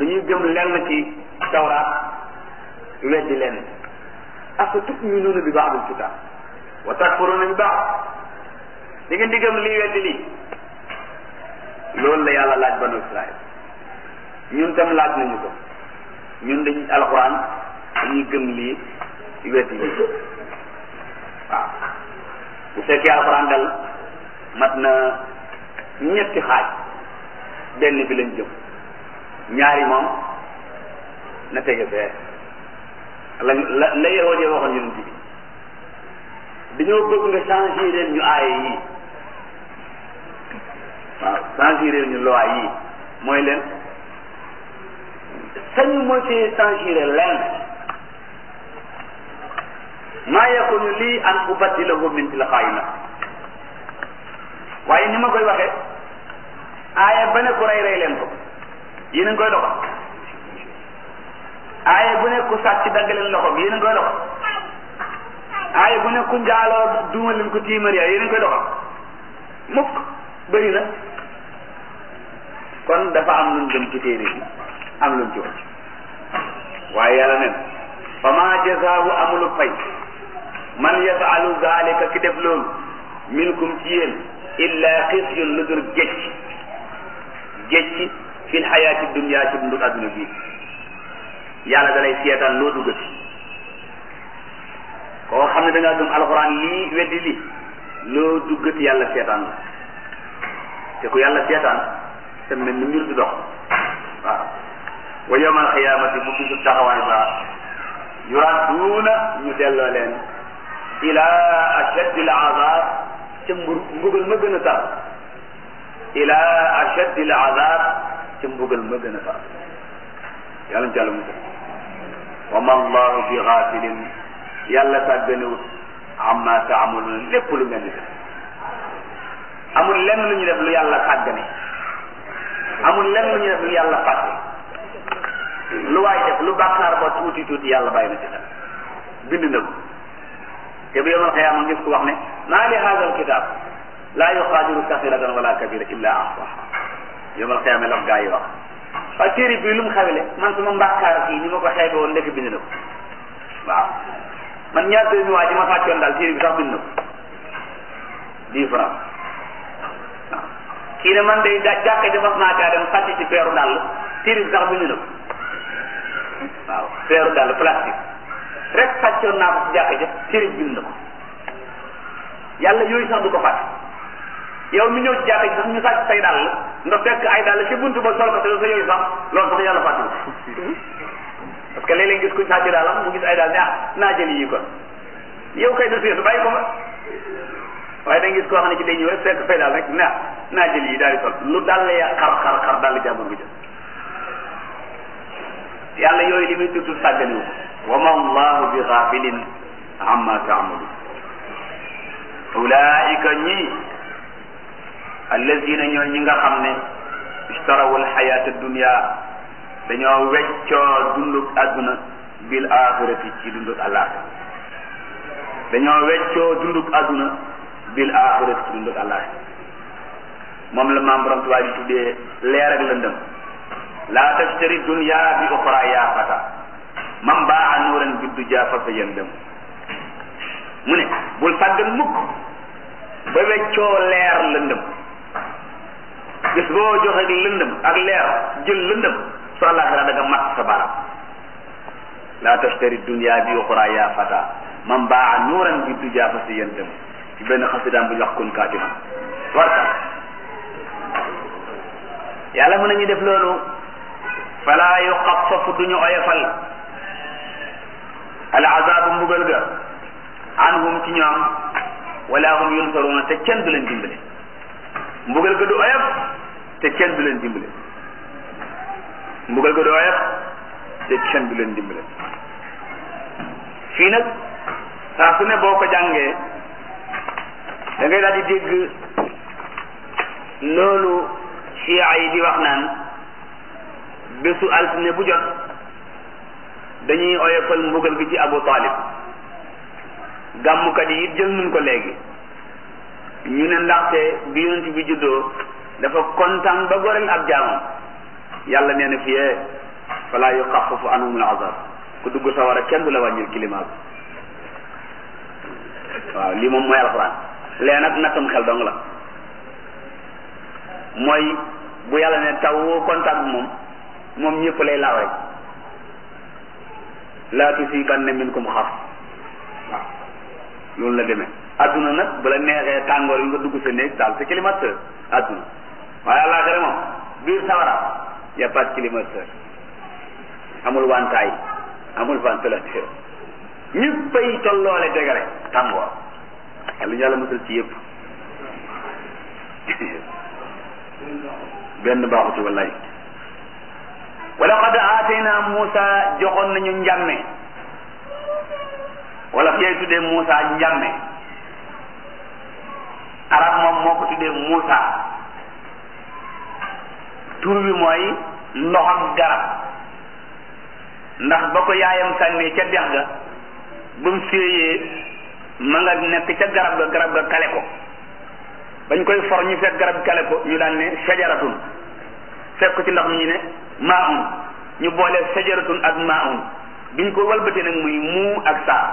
dañuy gëm lenn ci tawraat weddi lenn afa tuminuuna bi ba'dil kitaab wa takfuruuna bi ba'd di ngeen di gëm lii weddi lii loolu la yàlla laaj banu Israël ñun tam laaj nañu ko ñun dañ alxuraan dañuy gëm lii weddi lii waaw bu fekkee alxuraan dal mat na ñetti xaaj benn bi lañ jëm ñaari moom na tege fee la la la yahud yi waxoon yonent bi dañoo bëgg nga changer leen ñu aaye yii waaw changer leen ñu loi yii mooy leen sañu moo ci changer leen maa yakunu lii an ubaddilahu min tilqaa'i nafsi waaye ni ma koy waxee aaya ba ne ku rey rey leen ko yéen a ngi koy doxal aaya bu ne ku sàcc dagg leen loxo bi yéen a ngi koy doxal aaya bu ne ku njaaloo duuma leen ko tiimar yaa yéen a ngi koy doxal mukk bëri na kon dafa am luñ dem ci téere bi am luñ ci wàcc waaye yàlla nen fa ma jazaahu amulu fay man yafalu zalika ki def loolu minkum ci yéen illa xisyun lu dul gécc gécc fil xayaati dunya ci dundu adduna bii yàlla dalay seetaan loo duggati koo xam ne da ngaa gëm alxuraan lii weddi lii loo duggati yàlla seetaan la te ku yàlla seetaan te mel ni mbir du dox waaw wa yawmal xiyaamati bu bisu taxawaay ba yuradduuna ñu delloo leen ila ashaddil azab ca mbur mbugal ma gën a tar ila ashaddil azab ca mbugal ma gën a tar yàlla ñu ci yàlla musal wa ma allahu bi xaafilin yàlla sàgganewut amma taamaluun lépp lu ngeen di def amul lenn lu ñu def lu yàlla sàggane amul lenn lu ñu def lu yàlla fàtte lu waay def lu bàkkaar ba tuuti tuuti yàlla bàyyi na ci xel bind na ko te bu yomal xiyaama ngis ko wax ne maa li haada alkitab laa yuxaadiru saxiratan wala kabira illa ahsaha yomal xiyaama la gaa yi wax waaye téere bii lu mu xawele man suma mbàkkaar kii ni ma ko xeebe woon ndekk bind na ko waaw man ñaar dërëmi waa ji ma fàccoon daal téere bi sax bind na ko dix francs waaw kii ne man day da jàkka ja mas naa caa dem sàcc ci peeru dàll téere bi sax bind na ko waaw peeru dàll plastique rek sàccoon naa ko ci jàkka ja téere bi bind na ko yàlla yooyu sax du ko fàtte yow mi ñëw ci jàkka ji sax ñu sàcc say dàll nga fekk ay dàll ci buntu ba sol ko te sa yooyu sax loolu sax yàlla fàtte parce que léeg-léeg gis kuñ sàcc dàllam mu gis ay daal ne ah naa jël yi kon yow kay du seetu bàyyi ko fa waaye da nga gis koo xam ne ci day ñëw rek fekk fay daal rek na naa jël yi daal di sol lu dal ya xar xar xar dal jàmbur bi jël yàlla yooyu li muy tudd sàgganiwu wa ma allahu bi xaafilin amma taamalu ulaika ñii allazina ñoo ñi nga xam ne ishtarawu alxayata dunia dañoo weccoo dunduk àdduna bil axirati ci dunduk àllaaxira dañoo weccoo dunduk àdduna bil axirati ci dunduk àllaaxira moom la maam borom tubaab yi tuddee leer ak lëndëm laa tashtari dunya bi uxra yaa fata man baa nuuran bi duja fa sa yëndëm mu ne bul sàggan mukk ba weccoo leer lëndëm bis boo joxe lëndëm ak leer jël lëndëm su àllaaxira da nga mat sa baram laa tashtari dunya bi uxra yaa fata man baa nuuran bi duja fa sa yëndëm ci benn xasidaan bu ñu wax kun kaatiman warta yàlla mën nañu def loolu fala yuxaffafu duñu oyofal al azabu mbugal ga anhum ci ñoom wala hum yunsaruuna te kenn du leen dimbale mbugal ga du oyof te kenn du leen dimbale mbugal ga du oyof te kenn du leen dimbale fii nag saa su ne boo ko jàngee da ngay daal di dégg loolu chia yi di wax naan bésu altine bu jot dañuy oyofal mbugal gi ci Abu Talib gàmmukat yi it jël nañ ko léegi ñu ne ndaxte bi yonent bi juddoo dafa kontaan ba goreel ab jaamam yàlla nee na fiyee fala yuxafafu anhum al azab ku dugg sawara kenn du la wàññil climat bi waaw lii moom mooy alxuraan lee nag nattam xel dong la mooy bu yàlla ne taw woo contact bi moom moom ñëpp lay laaw rek laa tusiibanna minkum xaas waaw loolu la demee adduna nag bu la neexee tàngoor yi nga dugg sa néeg daal sa climatiseur adduna waaye àllaaxira moom biir sawara y a pas de climatiseur amul wantaay amul ventilateur ñëppay tolloole dégale tàngoor yàlla yàlla musal ci yëpp benn baaxu ci wallaay wala qad aatayna Muusa joxoon nañu njàmme wala fi yay tuddee Muusa njàmme arab moom moo ko tuddee Muusa tur bi mooy ndoxam garab ndax ba ko yaayam sànnee ca dex ga ba mu séeyee ma nga nekk ca garab ga garab ga kale ko bañ koy for ñu fekk garab kale ko ñu daan ne sajaratun fekk ko ci ndox mi ñu ne maun ñu boole sajaratun ak maun biñ ko walbatee nag muy muu ak saa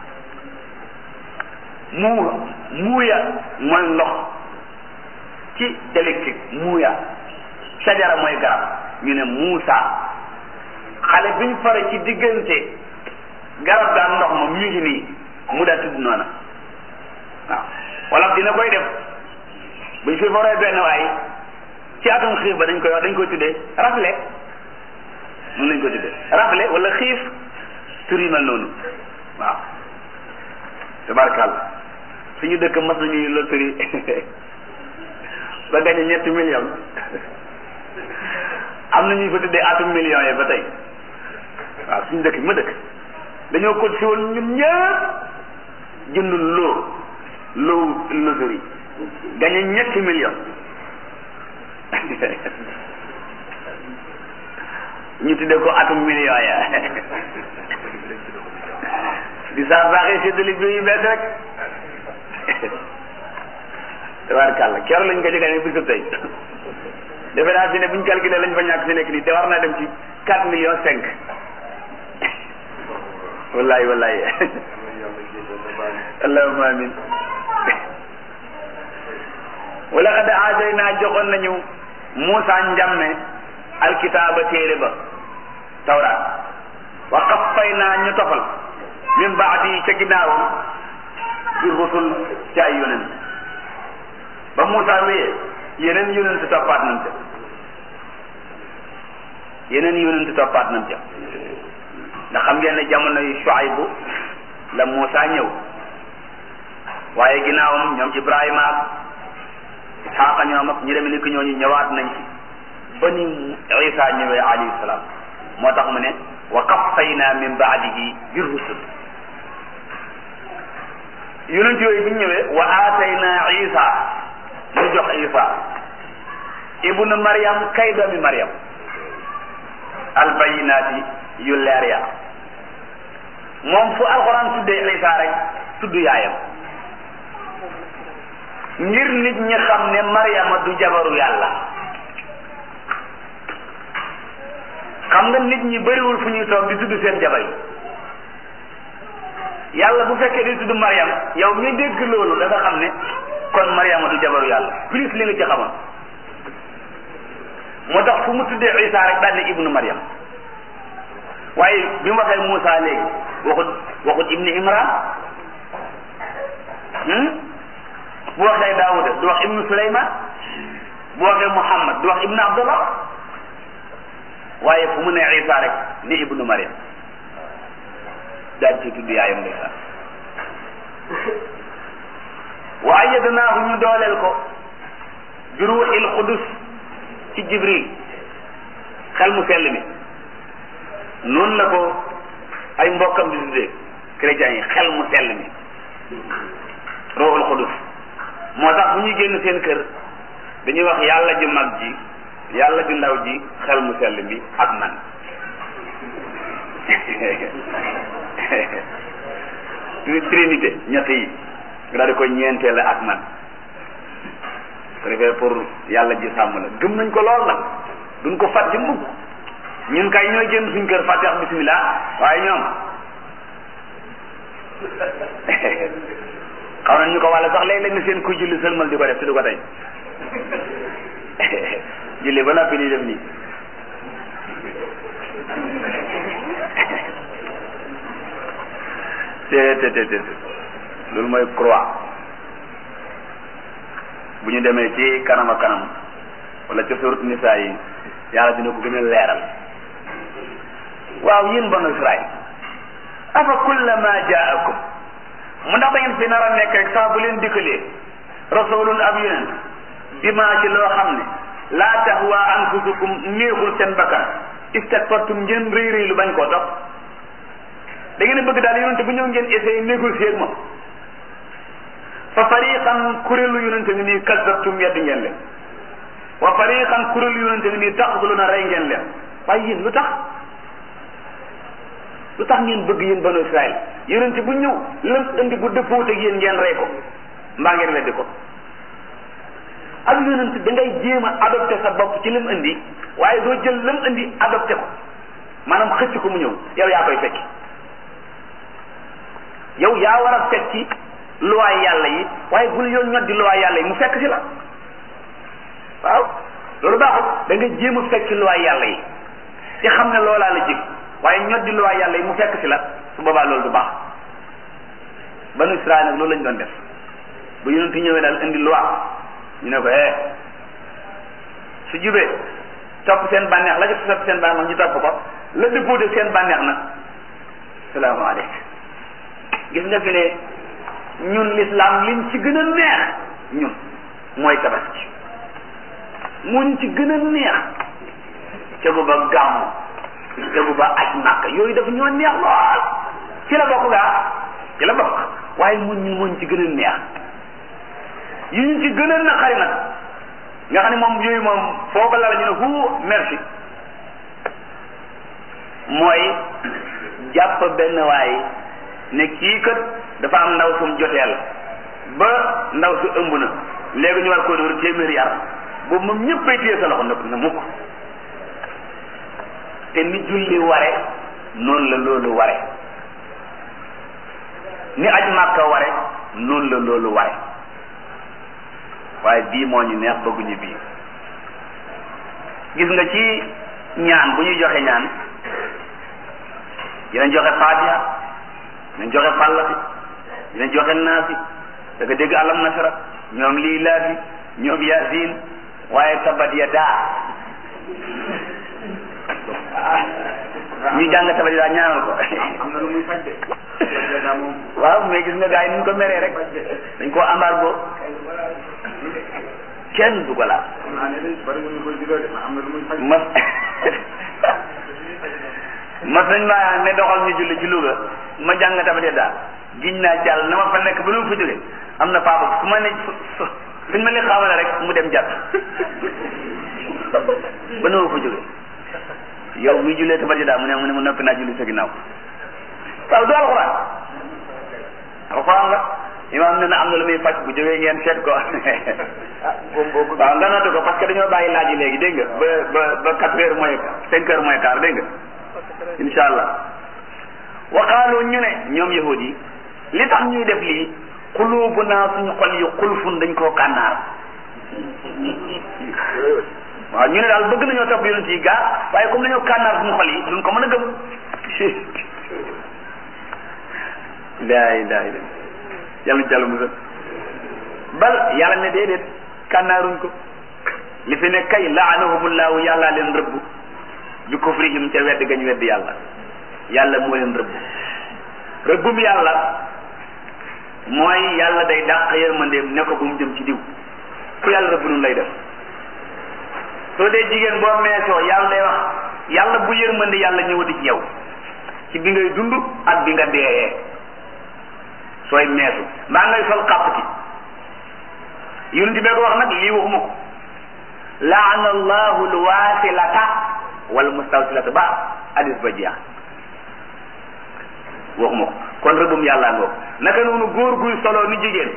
muu muuya mooy ndox ci dialectique muuya sajara mooy garab ñu ne muusa xale biñ fare ci diggante garab gaa ndox ma ñu ngi nii mu daa tudd noona waaw wala dina koy def buñ fi foree benn waay ci atum xiif ba dañ koy wax dañ koy tuddee rafle noonu lañ koy tuddee rafle wala xiif tur yi mel noonu waaw tabarkàlla suñu dëkk mas nañuy loterie ba gañe ñetti million am na ñuy fa tuddee atum millions yi ba tey waaw suñu dëkk bi ma dëkk dañoo ko si woon ñun ñëpp jënd loo loo loterie gañe ñetti million ñu tuddee ko atum million ya di saa baaxee séddale bi yu bees rek tabaarkàlla keroog lañ ko jëgaane bisu tey defe naa fi ne buñ calculé lañ fa ñàkk fi nekk nii te war naa dem ci quatre millions cinq wallahi wallahi allahumma amin wala xad aatayna joxoon nañu Muusa njàmme alkitaaba téere ba tawraat wa qaffayna ñu tofal min baadi ca ginnaawam bi rusul ci ay yonent ba Muusa wéyee yeneen yonent toppaat nañ ca yeneen yonent toppaat nañ ca ndax xam ngeen ne jamono yu Shuaybu la Muusa ñëw waaye ginnaawam ñoom Ibrahima ak Isxaaqa ñoom ak ñi demee ni ko ñooñu ñëwaat nañ ci ba ni Isa ñëwee alayhi salaam moo tax mu ne wa qaffayna min baadihi bi rusul yonent yooyu bi ñu ñëwee wa aatayna Isa ñu jox Isa ibnu Maryam kay doomi Maryam albayinaati yu leer ya moom fu alxuraan tuddee Isa rek tudd yaayam ngir nit ñi xam ne Maryama du jabaru yàlla xam nga nit ñi bëriwul fu ñuy toog di tudd seen jabar yi yàlla bu fekkee di tudd Maryam yow mi dégg loolu da nga xam ne kon Maryama du jabaru yàlla plus li nga ci xamoon moo tax fu mu tuddee Isa rek daal ne ibnu Maryam waaye bi mu waxee Moussa léegi waxut waxut ibnu Imran bu waxee Daawuda du wax ibnu Suleyman bu waxee Muhammad du wax ibnu Abdullah waaye fu mu ne Isa rek ni ibnu Maryam daal ci tudd yaayam ndeysaan wa ayyadnaahu ñu dooleel ko bi ruuxil qudus ci Jibril xel mu sell mi noonu la ko ay mbokkam di tuddee chrétiens yi xel mu sell mi ruuxul qudus moo tax bu ñuy génn seen kër dañuy wax yàlla ju mag ji yàlla ju ndaw ji xel mu sell mi ak man trinité ñett yi nga daal di ko ñeenteel ak man ko defee pour yàlla ji sàmm la gëm nañ ko lool nag duñ ko fàtte mukk ñun kay ñooy génn suñ kër fàtte wax bismillah waaye ñoom xaw nañ ñu ko wàlla sax léeg-léeg nga seen kuy julli sëlmal di ko def te du ko tey julli ba noppi di def nii te te te te loolu mooy croix bu ñu demee ci kanam ak kanam wala ca surat nisaa yi yàlla dina ko gën a leeral waaw yéen banu Israël afa kullama jaakum mu ndax da ngeen fi nar a nekk rek saa bu leen dikkalee rasulun ab yonent bi maa ci loo xam ne laa tahwa anfusukum néexul seen bakkan istakbartum ngeen rëy rëy lu bañ koo topp da ngeen bëgg daal yonente bu ñëw ngeen essayé négocier ak moom fa fariqan kuréelu yonente ngi nii kazzabtum yedd ngeen leen wa fariqan kuréelu yonente ngi nii taqtuluna rey ngeen leen waaye yéen lu tax lu tax ngeen bëgg yéen banu Israël yonente bu ñëw lam indi bu dëppoot ak yéen ngeen rey ko mbaa ngeen weddi ko ak yonente da ngay jéem a adopté sa bopp ci lim indi waaye doo jël lam indi adopté ko maanaam xëcc ko mu ñëw yow yaa koy fekki yow yaa war a fekki luwaay yàlla yi waaye bul yoon ñoddi luwaay yàlla yi mu fekk si la waaw loolu baaxul da nga jéem a fekki luwaay yàlla yi ci xam ne loolaa la jig waaye ñoddi luwaay yàlla yi mu fekk si la su boobaa loolu du baax banu Israël nag loolu lañ doon def bu yonent ñëwee daal indi loi ñu ne ko eh su jubee topp seen bànneex la ci topp seen bànneex ñu topp ko la dëppoo de seen bànneex nag salaamaaleykum gis nga fi ne ñun l'islam liñ ci gën a neex ñun mooy tabaski muñ ci gën a neex tegu ba gàmmu tegu ba aj màkk yooyu dafa ñoo neex lool ci la bokk gaa ci la bokk waaye mun ñu muñ ci gën a neex yi ñu ci gën a naqari nag nga xam ne moom yooyu moom foo ko la ñu ne hu merci mooy jàpp benn waay ne kii kat dafa am ndaw sum joteel ba ndaw su ëmb na léegi ñu war koo dóor téeméeri yar boobu moom ñëppay téye sa loxo nëpp na mukk te ni julli ware noonu la loolu ware ni aj màkka ware noonu la loolu ware waaye bii moo ñu neex bëgguñu bii gis nga ci ñaan bu ñuy joxe ñaan dinañ joxe faatiha dinañ joxe fàllaxi dinañ joxe naasi da nga dégg alam nasara ñoom lii laafi ñoom yaasin waaye tabat ya daa ñu jàng tabat ya daa ñaanal ko am na lu muy faj de waaw mais gis nga gars yi ni ñu ko meree rek dañ koo embargo kenn du ko laal xam naa ne de bari ñu koy juddoo de am na lu muy faj mas mas nañ maa ne doxal ñu julli ci Louga ma jàng tamit daal giñ naa ci Yàlla na ma fa nekk ba nu mu fa jóge am na papa fu ma ne fu fuñ ma li xamale rek mu dem jàpp ba nu ma fa jóge yow mi jullee tabat daal mu ne mu ne mu noppi naa julli sa ginnaaw waaw du alxuraan alxuraan la imaam ne na am na lu muy faj bu jógee ngeen seet ko waaw nga noté ko parce que dañoo bàyyi laaj yi léegi dégg nga ba ba ba quatre heures moins cinq heures moins quart dégg nga insha allah waqaalu ñu ne ñoom yahud yi li tax ñuy def lii xulubu naa suñu xol yi xulfun dañ koo kànnaar waaw ñu ne daal bëgg nañoo topp yonent yi gaa waaye comme dañoo kànnaar suñu xol yi duñ ko mën a gëm laa ilaha illa yàlla jàll musal bal yàlla ne déedéet kànnaaruñ ko li fi ne kay laanahumullahu yàllaa leen rëbb bi kufrihim ca wedd gañ wedd yàlla yàlla moo leen rëbb rëbbum yàlla mooy yàlla day dàq yërmandeem ne ko bu mu jëm ci diw ku yàlla rëbb nun lay def soo dee jigéen boo meesoo yàlla day wax yàlla bu yërmande yàlla ñëwati ci yow ci bi ngay dund ak bi nga deeyee sooy meesu mbaa ngay sol xàpp ki yonent bee ko wax nag lii waxuma ko laana allahu alwasilata wal mustawsilata ba hadis ba jeex waxuma ko kon rëbbum yàlla ngoo naka noonu góor guy solo ni jigéen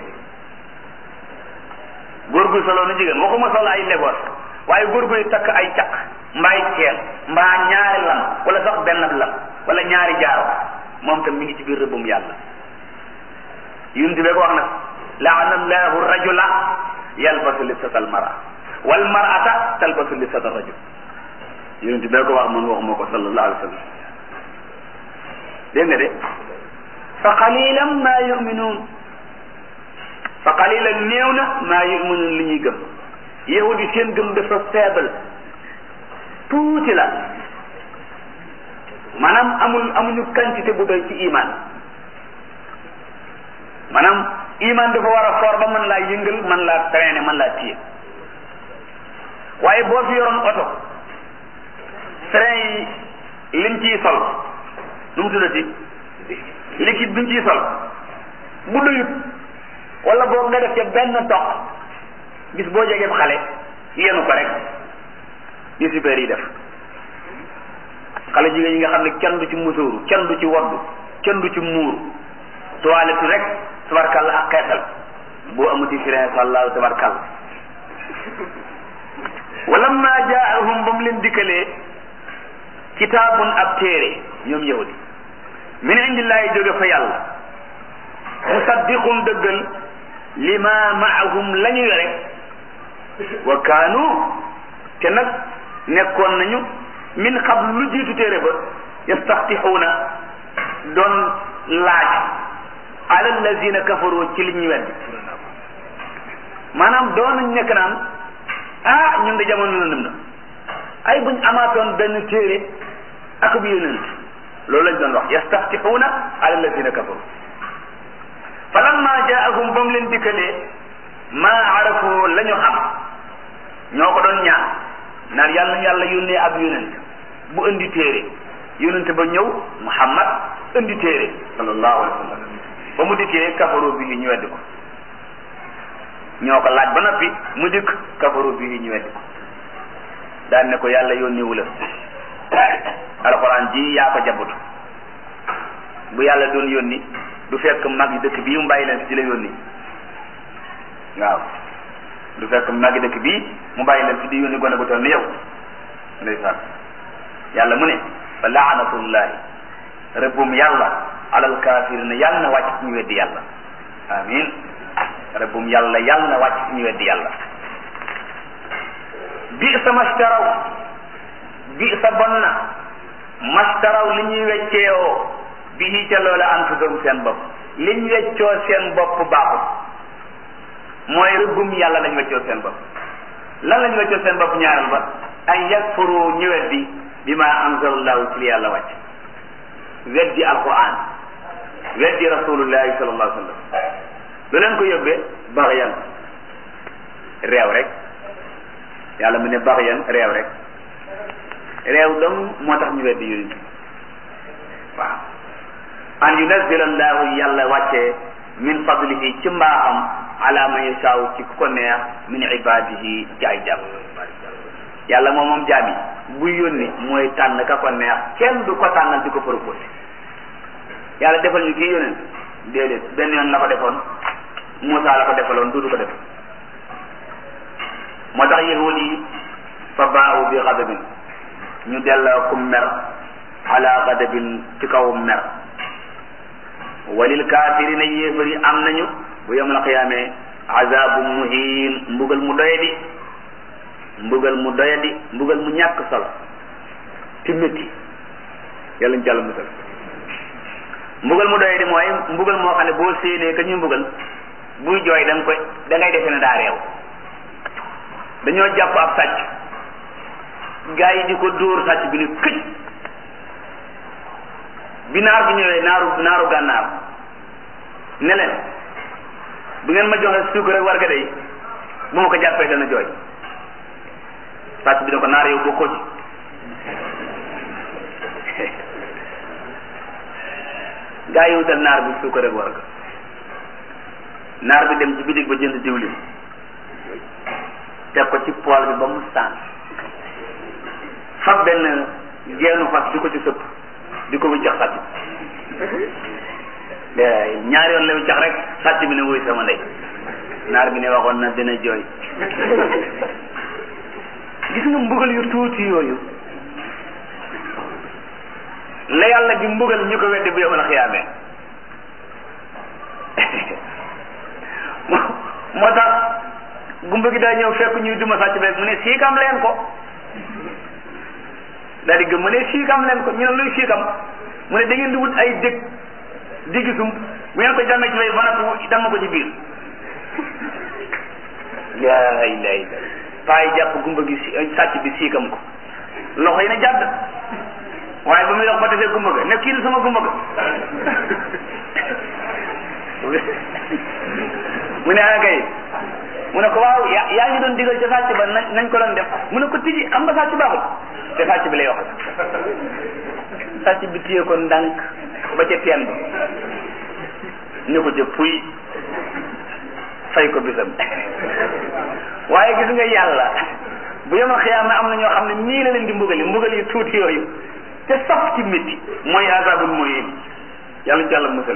góor guy solo ni jigéen waxuma solo ay legoos waaye góor guy takk ay caq mbaay ceen mbaa ñaari moom tam mi ngi ci biir rëbbum yàlla yunti bee ko wax nag laana allahu rajula yalbasu libsata almara wal marata talbasu libsata rajul yunti bee ko wax man waxuma ko sallallahu alayhi wa sallam dégg nga de fa qalilan ma yuminuun fa qalilan néew na maa yuminuun li ñuy gëm yahudi seen gëm dafa faible tuuti la maanaam amul amuñu quantité bu doy ci iman maanaam iman dafa war a foor ba mën laa yëngal mën laa traîner mën laa téye waaye boo fi yoroon oto frein yi liñ ciy sol nu mu tuddati liquide biñ ciy sol bu doyut wala boo nga def ca benn toq bis boo jegee xale yenu ko rek yu super yi def xale jigéen yi nga xam ne kenn du ci musóoru kenn du ci waddu kenn du ci muuru toilette rek tabarkalla ak xeetal boo amuti frein sallahu tabarkalla wala ma jaahum ba mu leen dikkalee kitaabun ab téere ñoom yahudi min indillahi jóge fa yàlla musaddiqun dëggal lima maahum la ñu yore wa kaanu te nag nekkoon nañu min qabl lu jiitu téere ba yastaftixuuna doon laaj ala allazina kafaru ci li ñuy weddi maanaam doon nañ nekk naan ah ñun de jamono lëndëm na ay buñ amaatoon benn téere ak bu yonent loolu lañ doon wax yastaftixuuna ala allazina kafaru falamma jaahum ba mu leen dikkalee maa arafu la ñu xam ñoo ko doon ñaan naan yàlla yàlla yónnee ab yonent bu indi téere yonent ba ñëw muhammad indi téere sallallahu alayhi wa sallam ba mu dikkee kafaru bi ñu weddi ko ñoo ko laaj ba noppi mu dikk kafaru bi ñu weddi ko daan ne ko yàlla yónnewu la alxuraan ji yaa ko jabutu bu yàlla doon yónni du fekk mag yi dëkk bii mu bàyyi leen fi di la yónni waaw du fekk mag yi dëkk bii mu bàyyi leen fi di yónni gone gu toll ni yow ndeysaan yàlla mu ne fa laanatullahi rëbbum yàlla alal kaafirina yàlla na wàcc ci ñu weddi yàlla amin rëbbum yàlla yàlla na wàcc ci ñu weddi yàlla bi sa mastaraw bi sa bon na mastaraw li ñuy wecceewoo bi ca loola anfusahum seen bopp liñ weccoo seen bopp baaxul mooy rëbbum yàlla lañ weccoo seen bopp lan lañ weccoo seen bopp ñaaral ba ay yakfuru ñu weddi bi ma anzalallahu ci li yàlla wàcc weddi alquran weddi rasulullahi sallallahu alayhi wa sallam lu leen ko yóbbee baxyan réew rek yàlla mu ne baxyan réew rek réew dong moo tax ñu weddi yonent waaw an yunazila allahu yàlla wàccee min fadlihi ci mbaaxam ala man yasaaw ci ku ko neex min ibadihi ci ay jàmm yàlla moom moom jaam yi buy yónni mooy tànn ka ko neex kenn du ko tànnal di ko proposé yàlla defal ñu kii yónent déedéet benn yoon la ko defoon Moussa la ko defaloon duudu ko def moo tax yahud yi fa baawu bi xadabin ñu delloo ku mer ala xadabin ci kaw mer walil kaafirina yéefar yi am nañu bu yawmal qiyaame azaabu muhiin mbugal mu doyadi mbugal mu doyadi mbugal mu ñàkk solo ti métti yàlla ñu jàll musal mbugal mu doyadi mooy mbugal moo xam ne boo séenee ka ñu mbugal buy jooy da nga koy da ngay defe ne daa réew dañoo jàpp ab sàcc gaa yi di ko dóor sàcc bi ne këj bi naar bi ñëwee naaru naaru gànnaar ne leen bu ngeen ma joxe suukar ak warga day bu ma ko jàppee dana jooy sàcc bi ne ko naar yow bokkoo ci gaa yi wutal naar bi suukar ak warga naar bi dem ci bitig ba jënd diwlin teg ko ci pool bi ba mu saan fab benn geenu fas di ko ci sëpp di ko wiccax sàcc ñaari yoon la wiccax rek sàcc bi ne wuy sama ndey naar bi ne waxoon na dina jooy gis nga mbugal yu tuuti yooyu la yàlla di mbugal ñu ko weddi bu yomal xiyaamee moo tax gumba gi daa ñëw fekk ñuy duma sàcc beeg mu ne siikam leen ko daal di gëm mu ne siikam leen ko ñu ne luy siikam mu ne da ngeen di wut ay dëkk diggi sum bu ngeen ko jàmmee ci bay ba noppi dama ko ci biir laa ilaha illa paa yi jàpp gumba gi si sàcc bi siikam ko loxo yi ne jàdd waaye ba muy dox ba defee gumba ga ne kii di sama gumba ga mu ne ah kay mu ne ko waaw yaa yaa ngi doon digal ca sàcc ba nañ nañ ko doon def mu ne ko tiji xam nga sàcc baaxul te sàcc bi lay wax sàcc bi téye ko ndànk ba ca teen ba ne ko ca puy fay ko bisam waaye gis nga yàlla bu yema xiyaama am na ñoo xam ne nii la leen di mbugali mbugal yi tuuti yooyu te saf ci métti mooy azabul muhin yàlla ci yàlla musal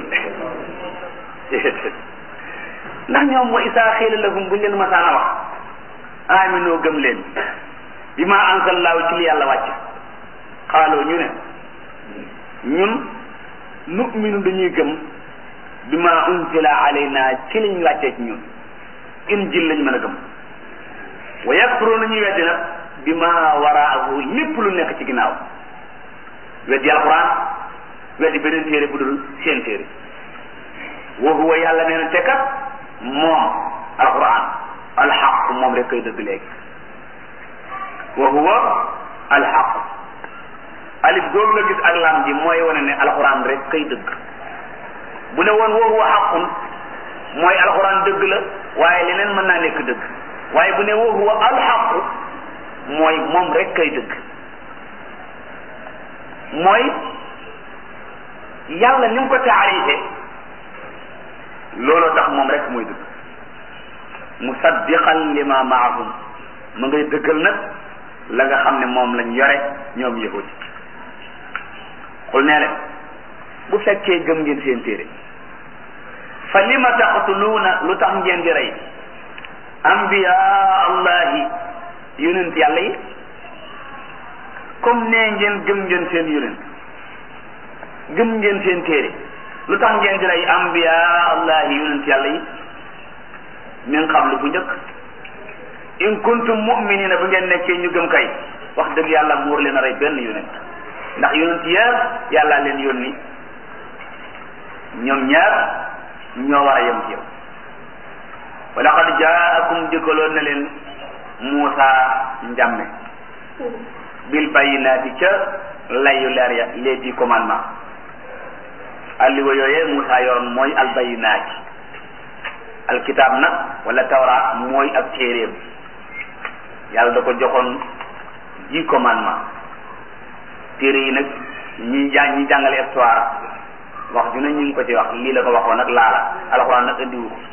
ndax ñoom wa isaa xiila lahum buñ leen masaana wax aminoo gëm leen bi ma anzallaahu ci li yàlla wàcc xaaloo ñu ne ñun nu'minu dañuy gëm bi ma unzila alayna ci liñ wàccee ci ñun injil lañ mën a gëm wa yakfuruuna ñuy weddi nag bi ma waraahu lépp lu nekk ci ginnaaw weddi alquran weddi beneen téere bu dul seen téere wa huwa yàlla nee na te kat moom alquran alxaq moom rek koy dëgg léegi wa huwa alxaq alif googu la gis ak lam ji mooy wane ne alquran rek kay dëgg bu ne woon wa huwa xaqun mooy alquran dëgg la waaye leneen mën naa nekk dëgg waaye bu ne wa huwa alxaq mooy moom rek kay dëgg mooy yàlla ni mu ko taarife looloo tax moom rek mooy dëgg musaddiqan lima maahum ma ngay dëggal nag la nga xam ne moom lañ yore ñoom yahudi xul nee leen bu fekkee gëm ngeen seen téere fa lima taqtuluuna lu tax ngeen di rey ambiya allahi yonent yàlla yi comme nee ngeen gëm ngeen seen yonent gëm ngeen seen téere lu tax ngeen di rey ambiya allahi yonent yàlla yi min qablu bu njëkk in kuntum mu'minina bu ngeen nekkee ñu gëm kay wax dëgg yàlla muur leen a rey benn yonent ndax yonent yëpp yàlla leen yónni ñoom ñaar ñoo war a yem ci yow wa laqad jaakum dikkaloon na leen Muusa njàmme bil bayyinaati ca layu leer ya les dix commandements alliwa yooyee Muusa yoroon mooy al bayyinaati alkitab nag wala tawra mooy ak téeréem yàlla da ko joxoon dix commandements téere yi nag ñi jàng ñi jàngale histoire wax ju ne ñu ngi ko ci wax lii la ko waxoon nag laala alxuraan nag andiwu ko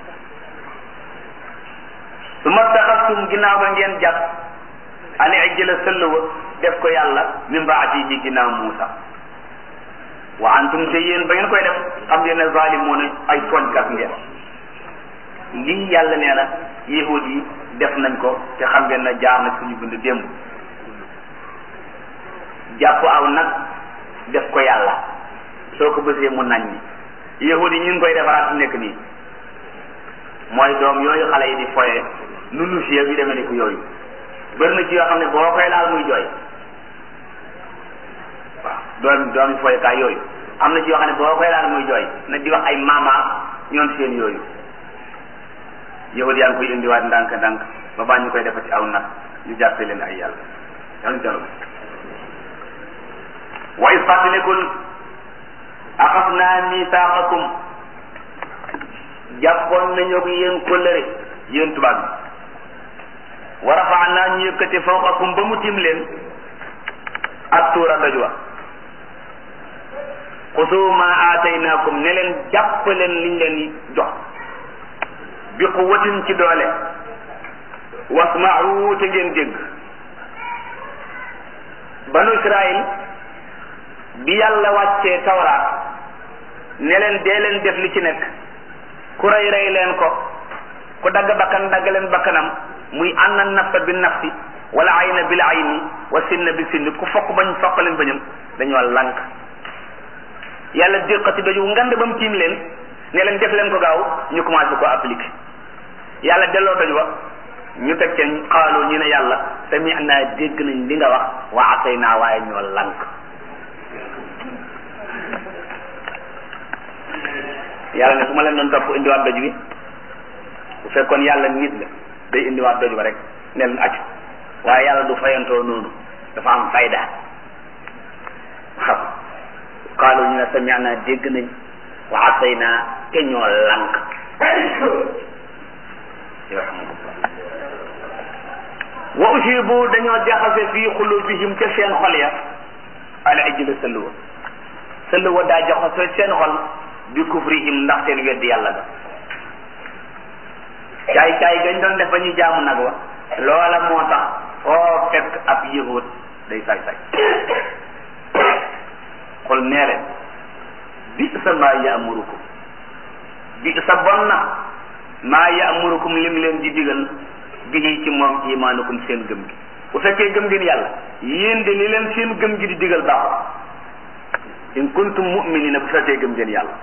su ma taxastum ginnaaw ba ngeen jàpp ani ay jëla sëllwa def ko yàlla min baadihi ginnaaw Muusa wa antum te yéen ba ngeen koy def xam ngeen ne zalimoon ay tooñkat ngeen lii yàlla nee na yahud yi def nañ ko te xam ngeen ne jaar na suñu bind démb jàpp aw nag def ko yàlla soo ko bësee mu nañ ni yahud yi ñu ngi koy defaraat nekk nii mooy doom yooyu xale yi di foye nu nu fiye bi demee ni ku yooyu bëri na ci yoo xam ne boo koy laal muy jooy waaw doom doom yi foyekaay yooyu am na ci yoo xam ne boo koy laal muy jooy na di wax ay mama ñoom seen yooyu yahud yaa ngi koy indiwaat ndànk ndànk ba baa ñu koy defati aw nag ñu jàppe leen ay yàlla yàlla jalo wa is fàttalikul axasnaa misaaqakum jàppoon nañu ak yéen kóllëre yéen tubaab bi wa rafaanaa ñu yëkkati fawqakum ba mu tim leen ak tuura doj wa xusuu ma aataynaakum ne leen jàpp leen liñ leen jox bi quwwatin ci doole wasma'u te ngeen dégg banu Israël bi yàlla wàccee tawraat ne leen dee leen def li ci nekk ku rey rey leen ko ku dagg bakkan dagg leen bakkanam muy anna nafsa bi nafsi wala ayna bil ayni wa sinna bi sinni ku fokk bañ fokk leen bañam dañoo lànk yàlla déqati doju ngand ba mu tiim leen ne leen def leen ko gaaw ñu commencé ko appliquer yàlla delloo doj wa ñu teg ca xaaloo ñu ne yàlla sami naa dégg nañ li nga wax wa asay naa waaye ñoo lank yàlla ne su ma leen doon topp indiwaat doj bi bu fekkoon yàlla nit la day indiwaat doj ba rek ne leen accu waaye yàlla du fayantoo noonu dafa am fayda waaw xaaloo ñu ne sami naa dégg nañ wa asay naa te ñoo lank wa ushibu dañoo jaxase fii xulubihim ca seen xol ya ala ijla sëlluwa sëlluwa daa jaxase seen xol bi kufrihim ndax seen weddi yàlla ga caay caay gañ doon def ba ñuy jaamu nag wa loola moo tax foo fekk ab yahud day saay saay xol nee leen bi sa maa yaamurukum bi sa bon na maa yaamurukum lim leen di digal bihi ci moom imaanukum seen gëm gi bu fekkee gëm ngeen yàlla yéen de li leen seen gëm gi di digal baaxul in kuntum mu'minina bu fekkee gëm ngeen yàlla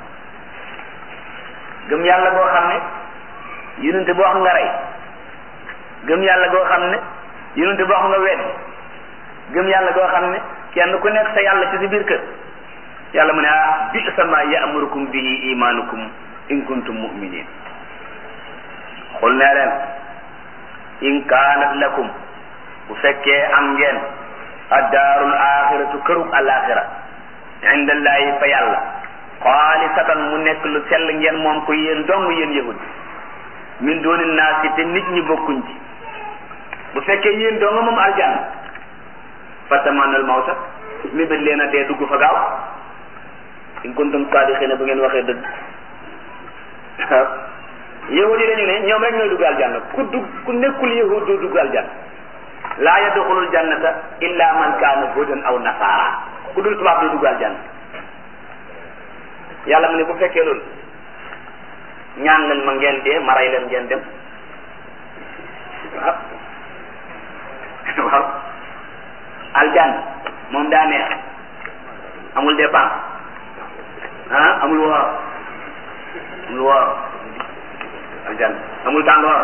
gëm yàlla goo xam ne yonente boo xam nga rey gëm yàlla goo xam ne yonente boo xam nga wedd gëm yàlla goo xam ne kenn ku nekk sa yàlla ci si biir kër yàlla mu ne ah bi sama ya'murukum bihi imaanukum in kuntum mu'minin xul nee leen in kaanat lakum bu fekkee am ngeen addaarul axiratu kërug alaxira indallahi fa yàlla xaalisatan mu nekk lu sell ngeen moom ko yéen dong yéen yahud min dooni naasi te nit ñi bokkuñ ci bu fekkee yéen dong moom aljanna fatamanal mawta mi bët leen a dee dugg fa gaaw in kuntum saadiqina bu ngeen waxee dëgg waaw yahud yi dañu ne ñoom rek ñooy dugg aljanna ku dugg ku nekkul yahud doo dugg aljanna laa yadxulul jannata illa man kaana hudan aw nasaara ku dul tubaab doo dugg aljanna yàlla mu ne bu fekkee loolu ñaan leen ma ngeen dee ma rey leen ngeen dem waaw waaw aljanna moom daa neex amul dépense ah amul woor amul woor aljanna amul tàngoor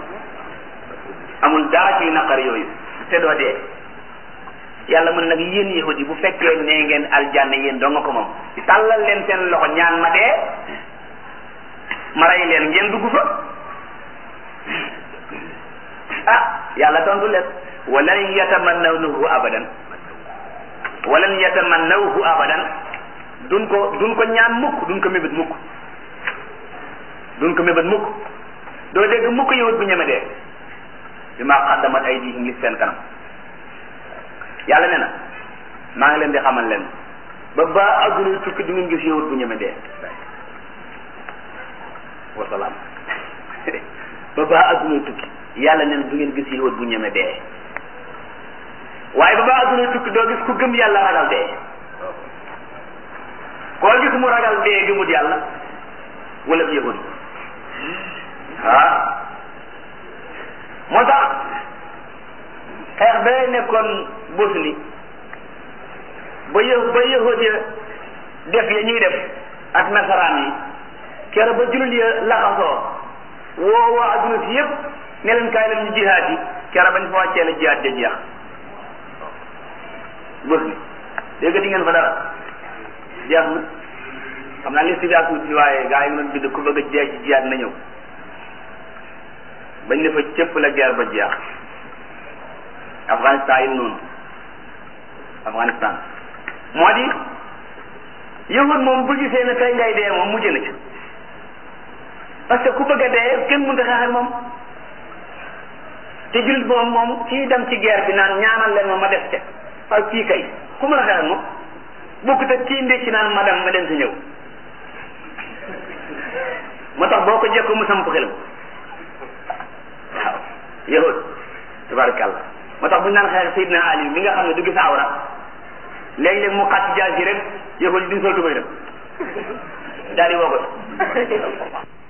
amul dara ci naqar yooyu te doo dee yàlla mën nag yéen yahudi bu fekkee nee ngeen aljanna yéen doo nga ko moom tàllal leen seen loxo ñaan ma dee ma rey leen ngeen dugg fa ah yàlla tontu leen walan yatamannawnahu abadan walan yatamannawhu abadan duñ ko duñ ko ñaan mukk duñ ko mébét mukk duñ ko mébét mukk doo dégg mukk yahut bu ñeme dee bi maa xaddamat aydihim li seen kanam yàlla ne na maa ngi leen di xamal leen ba ba adduna tukki du ngeen gis yahut bu ñeme dee wasalaam ba ba adduna tukki yàlla ne na du ngeen gis yahut bu ñeme dee waaye ba ba adduna tukki doo gis ku gëm yàlla ragal dee koo gis mu ragal dee gëmut yàlla wala yahut ah moo tax xeex ba nekkoon Bosnie ba yë ba yahud ya def ya ñuy def ak nasaraan yi kero ba jullit ya laxasoo woo waa adduna si yëpp ne leen kaay leen ñu jihaad yi kero bañ fa wàccee la jihaad ja jeex Bosnie dégg di ngeen fa dara jeex na xam naa liste bi ak tuuti waaye gaa yi ngi doon bind ku bëgg a jeex ci jihaad na ñëw bañ ne fa cëpp la guerre ba jeex Afghanistan yi noonu Afghanistan moo di yahud moom bu gisee ne tey ngay dee moom mujj na ci parce que ku bëgg a dee kenn mënut a xeex ak moom te jullit moom moom kii dem ci guerre bi naan ñaanal leen ma ma def te waaye kii kay ku mën a xeex ak moom bokkut ak kii ndékki naan ma dem ma dem si ñëw moo tax boo ko jekkoo mu samp xelam waaw yahud tabarakallah moo tax bu ñu naan xeex Seydina Ali mi nga xam ne du gis awra léeg-léeg mu xàcc jaas yi rek yahud yi duñ sol tubay dem daal di woo ko